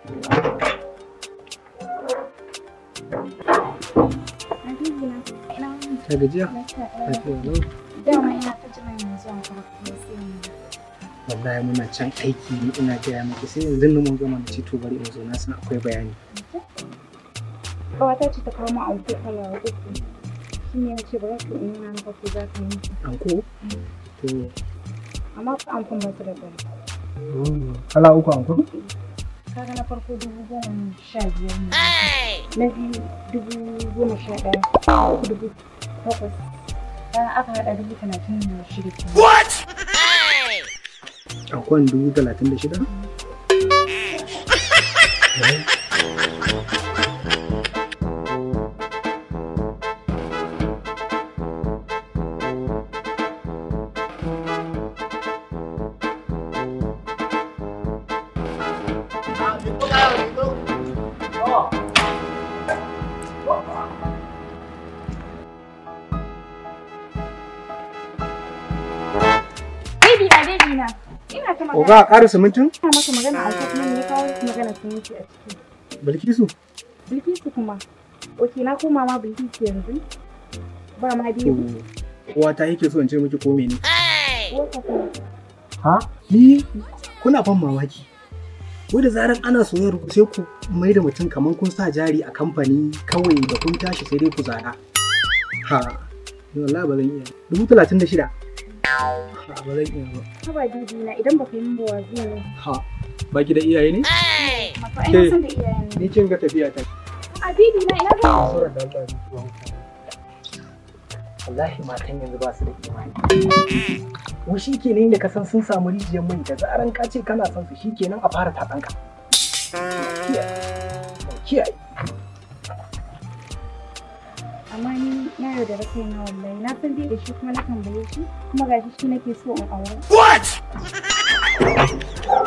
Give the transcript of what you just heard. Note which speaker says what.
Speaker 1: Habibi na, ina wani
Speaker 2: Ka gajiya?
Speaker 1: lafiya
Speaker 2: Lafiya lau.
Speaker 1: Dama ina ta jiran yanzu a farko sai mu.
Speaker 2: Wallahi muna can aiki ne ina gaya maki sai yanzu nan mun gama na ce to bari in zo na san akwai bayani.
Speaker 1: Kawata ce ta kawo mu anko kala uku. Shi ne ce ba za ka yi nuna maka ko za ka yi.
Speaker 2: Anko? To
Speaker 1: Amma ko ankon ba su da bari.
Speaker 2: kala uku anko?
Speaker 1: Kaga na farko dubu goma sha biyar ne. Na biyu dubu goma sha ɗaya. Uku dubu takwas. Bayan aka haɗa dubu talatin da shida kenan.
Speaker 2: Ankon dubu talatin da shida?
Speaker 1: Baby na baby na. Ina ta magana.
Speaker 2: Oga a ƙara simintin?
Speaker 1: Ina maka magana a kuma ne ya kawo magana siminti a ciki.
Speaker 2: Bilkisu?
Speaker 1: Bilkisu kuma. Ok na koma ma Bilkisu yanzu. Ba ma
Speaker 2: To
Speaker 1: biyu.
Speaker 2: uwa ta yake so in ce miki ko mene?
Speaker 1: Wata kuma.
Speaker 2: Ha? Ni kuna ban mamaki. Wai da zaran ana soyayyar ku sai ku mai da mutum kamar kun sa jari a kamfani kawai da kun tashi sai dai ku zana. Ha. Ni wallahi ba zan iya. Dubu talatin da shida. Ha ba zan iya ba.
Speaker 1: Haba bibi na idan baka yi min ba wazi ne.
Speaker 2: Ha. Ba ki da iyaye ne?
Speaker 1: Maka ai na san da iyayen ne.
Speaker 2: Ni kin ga tafiya ta.
Speaker 1: A bibi na ina ga.
Speaker 2: Sura da Allah ni tuwa Wallahi matan yanzu ba su da imani. Mu shi kenan da ka san sun samu rijiyar mai da zaran ka ce kana son su shi kenan a fara taɗanka. Kiyaye. Kiyaye.
Speaker 1: Amma ni na yarda da kaina wallahi. Na san dai da shi kuma na tambaye shi kuma gashi shi nake so in aure.